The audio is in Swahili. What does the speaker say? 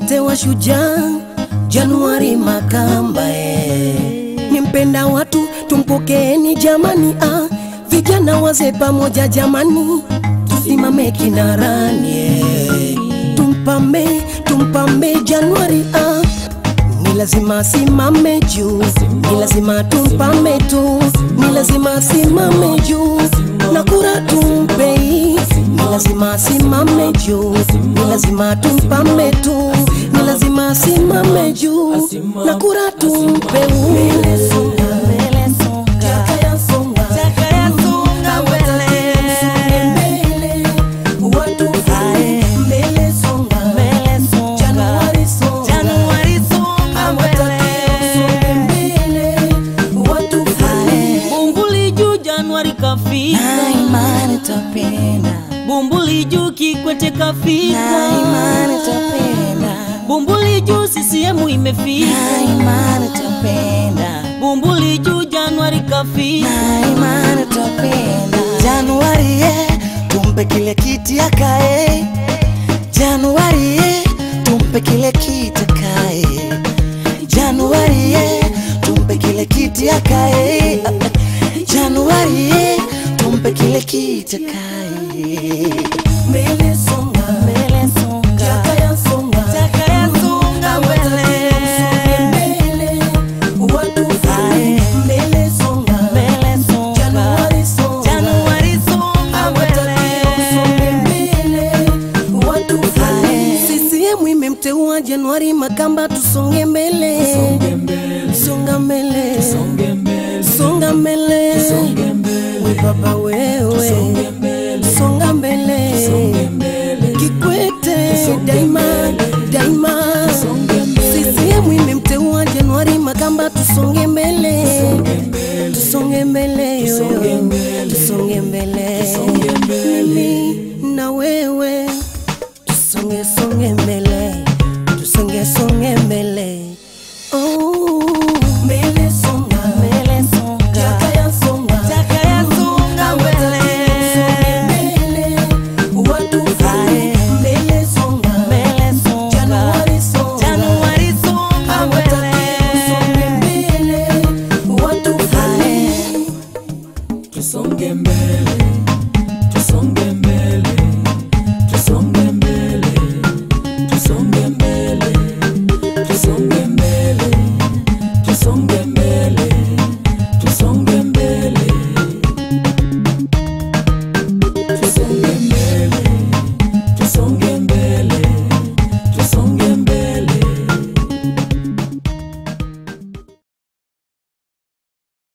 imemtewa shujaa Januari Makamba eh. Ni mpenda watu tumpokeeni jamani ah. Vijana wazee pamoja jamani, tusimame kinarani eh. Tumpambe, tumpambe Januari ah. Ni lazima simame juu, ni lazima tumpame tu, ni lazima simame juu na kura tumpei, ni lazima simame juu, ni lazima tumpame tu, ni lazima simame juu na kura tumpeu. Mbele songa, mbele songa, Jakaya songa, Jakaya songa mbele, watu furahi, mbele songa, mbele songa, Januari songa, Januari songa mbele, watu furahi. Bumbuli juu Januari kafika, na imani tapenda, Bumbuli juu Kikwete na kafika, imani tapenda, Bumbuli juu CCM imefika, na imani tapenda, Bumbuli juu Januari kafika, na imani tapenda. Januari ye, tumpe kile kiti akae. Januari ye, tumpe kile kiti akae. Januari ye, tumpe kile kiti akae. Januari ye, tumpe kile kiti akae. Mbele songa, Mbele songa, Jakaya songa, Jakaya songa mbele. mbele, watu furahi, mbele songa, mbele songa, Januari songa, Januari songa mbele. CCM imemteua Januari Makamba, tusonge mbele, songa mbele, songa mbele, we baba wewe, songa mbele, Kikwete daima